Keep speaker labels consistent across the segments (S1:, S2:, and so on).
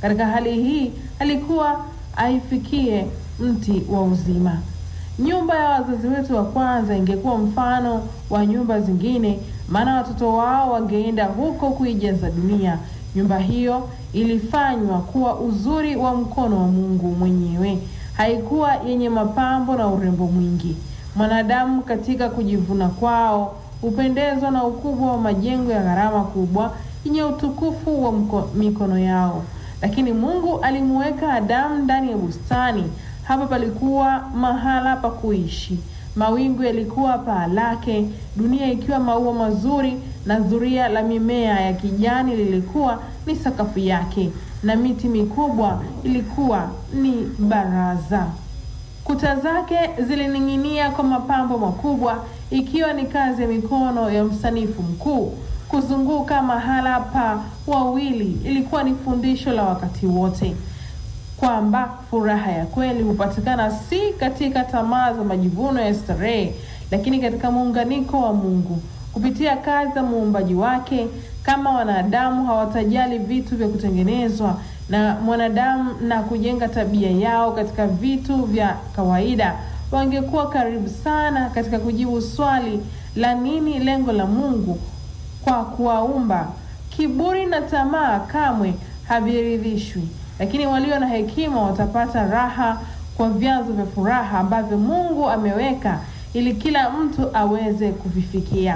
S1: Katika hali hii alikuwa aifikie mti wa uzima. Nyumba ya wazazi wetu wa kwanza ingekuwa mfano wa nyumba zingine, maana watoto wao wangeenda huko kuijaza dunia. Nyumba hiyo ilifanywa kuwa uzuri wa mkono wa Mungu mwenyewe, haikuwa yenye mapambo na urembo mwingi. Mwanadamu katika kujivuna kwao hupendezwa na ukubwa wa majengo ya gharama kubwa yenye utukufu wa mko, mikono yao, lakini Mungu alimuweka Adamu ndani ya bustani. Hapa palikuwa mahala pa kuishi. Mawingu yalikuwa paa lake, dunia ikiwa maua mazuri, na zuria la mimea ya kijani lilikuwa ni sakafu yake, na miti mikubwa ilikuwa ni baraza. Kuta zake zilining'inia kwa mapambo makubwa, ikiwa ni kazi ya mikono ya msanifu mkuu. Kuzunguka mahala pa wawili ilikuwa ni fundisho la wakati wote kwamba furaha ya kweli hupatikana si katika tamaa za majivuno ya starehe, lakini katika muunganiko wa Mungu kupitia kazi za muumbaji wake. Kama wanadamu hawatajali vitu vya kutengenezwa na mwanadamu na kujenga tabia yao katika vitu vya kawaida, wangekuwa karibu sana katika kujibu swali la nini lengo la Mungu kwa kuwaumba. Kiburi na tamaa kamwe haviridhishwi lakini walio na hekima watapata raha kwa vyanzo vya furaha ambavyo Mungu ameweka ili kila mtu aweze kuvifikia.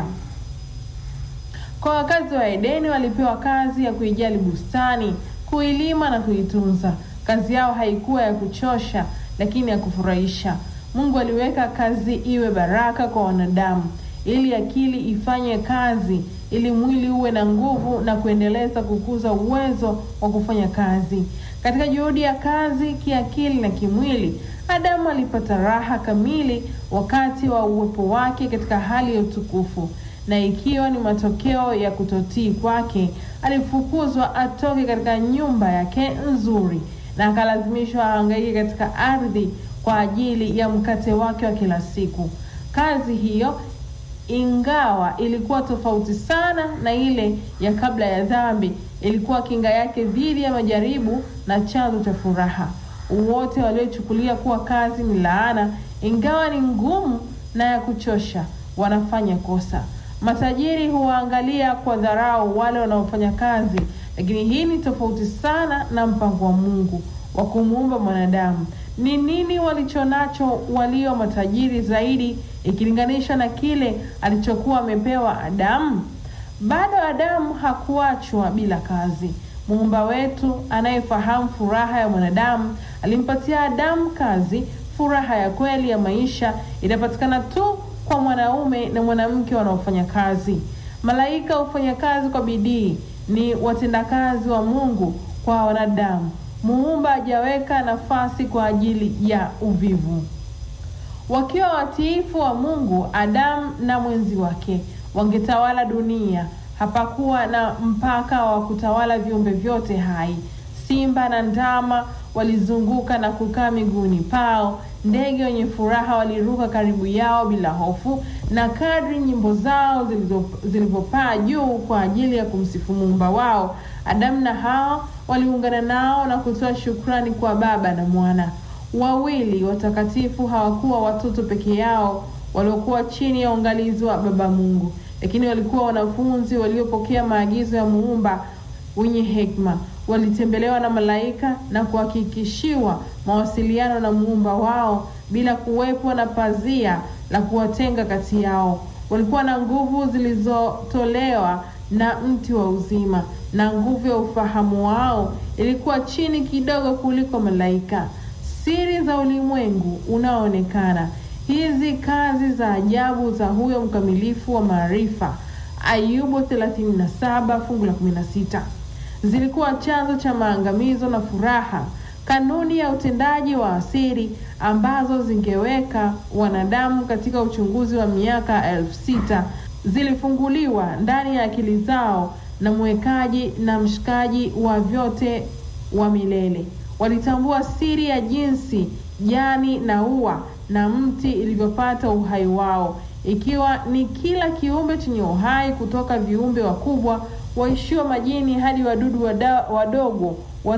S1: Kwa wakazi wa Edeni walipewa kazi ya kuijali bustani, kuilima na kuitunza. Kazi yao haikuwa ya kuchosha, lakini ya kufurahisha. Mungu aliweka kazi iwe baraka kwa wanadamu, ili akili ifanye kazi, ili mwili uwe na nguvu na kuendeleza kukuza uwezo wa kufanya kazi. Katika juhudi ya kazi kiakili na kimwili, Adamu alipata raha kamili wakati wa uwepo wake katika hali ya utukufu, na ikiwa ni matokeo ya kutotii kwake, alifukuzwa atoke katika nyumba yake nzuri na akalazimishwa ahangaike katika ardhi kwa ajili ya mkate wake wa kila siku. Kazi hiyo ingawa ilikuwa tofauti sana na ile ya kabla ya dhambi, ilikuwa kinga yake dhidi ya majaribu na chanzo cha furaha. Wote waliochukulia kuwa kazi ni laana, ingawa ni ngumu na ya kuchosha, wanafanya kosa. Matajiri huwaangalia kwa dharau wale wanaofanya kazi, lakini hii ni tofauti sana na mpango wa Mungu wa kumuumba mwanadamu. Ni nini walichonacho walio matajiri zaidi ikilinganishwa na kile alichokuwa amepewa Adamu? Bado Adamu hakuachwa bila kazi. Muumba wetu anayefahamu furaha ya mwanadamu alimpatia Adamu kazi. Furaha ya kweli ya maisha inapatikana tu kwa mwanaume na mwanamke wanaofanya kazi. Malaika hufanya kazi kwa bidii, ni watendakazi wa Mungu kwa wanadamu. Muumba hajaweka nafasi kwa ajili ya uvivu. Wakiwa watiifu wa Mungu, Adamu na mwenzi wake wangetawala dunia. Hapakuwa na mpaka wa kutawala viumbe vyote hai. Simba na ndama walizunguka na kukaa miguuni pao. Ndege wenye furaha waliruka karibu yao bila hofu, na kadri nyimbo zao zilivyopaa juu kwa ajili ya kumsifu muumba wao, Adamu na Hawa waliungana nao na kutoa shukrani kwa Baba na Mwana. Wawili watakatifu hawakuwa watoto peke yao waliokuwa chini ya uangalizi wa Baba Mungu, lakini walikuwa wanafunzi waliopokea maagizo ya muumba wenye hekima. Walitembelewa na malaika na kuhakikishiwa mawasiliano na muumba wao bila kuwepo na pazia la kuwatenga kati yao. Walikuwa na nguvu zilizotolewa na mti wa uzima, na nguvu ya ufahamu wao ilikuwa chini kidogo kuliko malaika. Siri za ulimwengu unaoonekana, hizi kazi za ajabu za huyo mkamilifu wa maarifa, Ayubu 37 fungu la 16, zilikuwa chanzo cha maangamizo na furaha. Kanuni ya utendaji wa asiri ambazo zingeweka wanadamu katika uchunguzi wa miaka elfu sita zilifunguliwa ndani ya akili zao na mwekaji na mshikaji wa vyote wa milele. Walitambua siri ya jinsi jani na ua na mti ilivyopata uhai wao, ikiwa ni kila kiumbe chenye uhai kutoka viumbe wakubwa waishio majini hadi wadudu wada, wadogo